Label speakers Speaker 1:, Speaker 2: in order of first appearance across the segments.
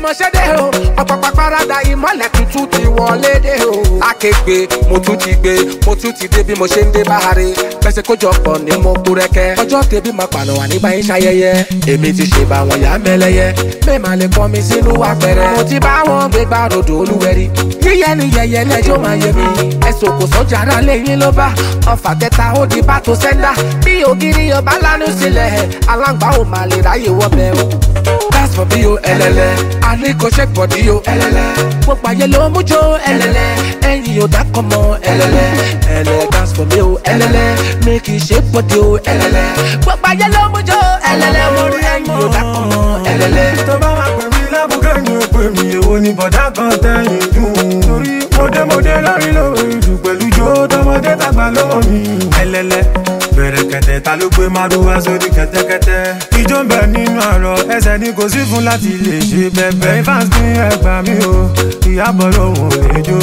Speaker 1: mo ṣe dé o ọ̀pọ̀pọ̀ parada ìmọ̀lẹ̀ tuntun ti wọlé dé o. lákègbè mo tún ti gbé mo tún ti dé bí mo ṣe ń dé báhare pẹ̀sẹ̀ kójọpọ̀ ní mo kú rẹ́kẹ́ ọjọ́ tẹ̀bí máa pànà wà nígbà yín ṣayẹyẹ èmi ti ṣe bá wọn yá mẹ́lẹ́yẹ mẹ́ẹ̀mà lè kọ́ mi sínú apẹ̀rẹ̀ mo ti bá wọn gbé gbá rodò olúwẹ̀rí yíyẹ ni yẹyẹ lẹ́jọ́ máa yẹ mi ẹ̀sùn kò sọ́jà ara lẹ́yìn ló bá ọfà kẹta ó di bá tó sẹ́ńdà bí ògiri ọba lánàá sílẹ̀ aláǹgbá ò máa lè ráyè wọ́bẹ̀ o dance for bí o ẹlẹlẹ alẹ́ kò ṣe bọ̀dí o ẹlẹlẹ gbogbo ayé ló mú jó ẹlẹlẹ ẹyin ò dákọ̀ mọ́ ẹlẹlẹ ẹlẹ dance for bí o ẹlẹlẹ make you ṣe bọ̀dí o ẹlẹlẹ gbogbo ayé ló mú jó ẹlẹlẹ o ẹyin ò dákọ̀ mọ́ ẹlẹlẹ.
Speaker 2: tó bá wà pè mí lábùkẹ́ ni ó pè mí èwo ni bọ̀dá kan tẹ̀yìn dùn. torí mọ̀dẹ́mọ̀dẹ́ lórí lórí jù pẹ̀lú jó tọmọdé tàgbà lọ́wọ́ mi. ẹlẹ́lẹ́ bẹ̀rẹ̀ kẹ̀tẹ̀ ta ló gbé márùwá sórí kẹ̀tẹ́kẹ̀tẹ́. ijó ń bẹ nínú àrọ̀ ẹsẹ̀ ni kò sí fún láti lè ṣe bẹ̀bẹ̀. fans ní ẹgbà mi o ìyàbọ̀ lòun ò lè jó.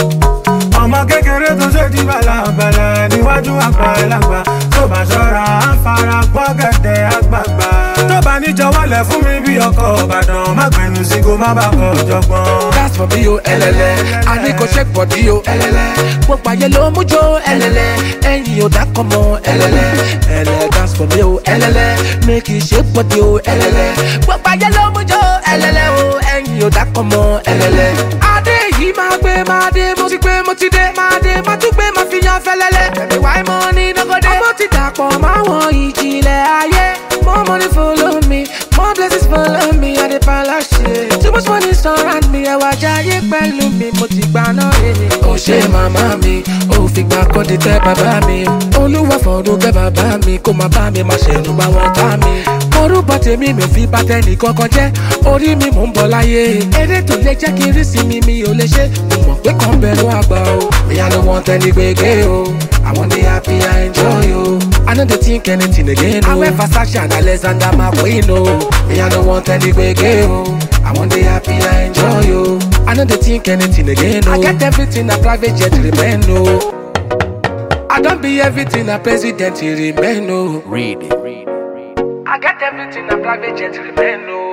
Speaker 2: ọmọ kékeré tó ṣe di bàlàbàlà níwájú àgbà ẹlàgbà tó bá ṣọ́ra á fara gbọ́ gẹ̀dẹ̀ àgbààgbà. tó bá níjọwọ́lẹ̀ fún mi bí ọkọ̀ ìbàdàn má gbẹnu sí kó má bàa kọ̀ jọgbọ́n.
Speaker 1: dance for bí o ẹlẹlẹ alẹ́ kò ṣe bọ̀dí o ẹlẹlẹ gbogbo ayé ló mú jó ẹlẹlẹ ẹyin ò dákọ̀ mọ́ ẹlẹlẹ ẹlẹ dance for bí o ẹlẹlẹ make you ṣe bọ̀dí o ẹlẹlẹ gbogbo ayé ló mú jó ẹlẹlẹ o ẹyin ò dákọ̀ mọ́ ẹlẹlẹ. adé yìí máa gbé máa dé mo ti gbé mo ti dé máa dé máa tún gbé máa fi yan fẹlẹlẹ. ẹ̀mí wáyé mọ́ ní dọ́gọ́dé. ọmọ ti dàpọ̀ máwọn ìjìnlẹ̀ ayé more money follow me more blessings follow me i dey palashe too much money surround me ẹwà jayé pẹ̀lú mi mo ti gbà náà rere. ó ṣe màmá mi ó fìgbà kan di tẹ bàbá mi olúwa fọdún kẹ bàbá mi kó má bá mi má ṣẹnu bá wọn tá mi. orúkọ tèmi mi ò fi bá tẹ́nì kankan jẹ́ orí mi mò ń bọ̀ láyé eré tó lè jẹ́ kí n rí sí mi mi ò lè ṣe mo mọ̀ pé kàn bẹ̀rù àgbà o mi à ló wọn tẹ́ni gbégbé o àwọn dey happy i enjoy o. I no dey think anything again o. Awẹ́ Versace and Alexander McQueen o. Me I no want any gbege o. I wan dey happy I enjoy o. I no dey think anything again o. I get everything na private jet remain o. I don be everything na president remain o.
Speaker 3: Read.
Speaker 1: I get everything na private jet remain o.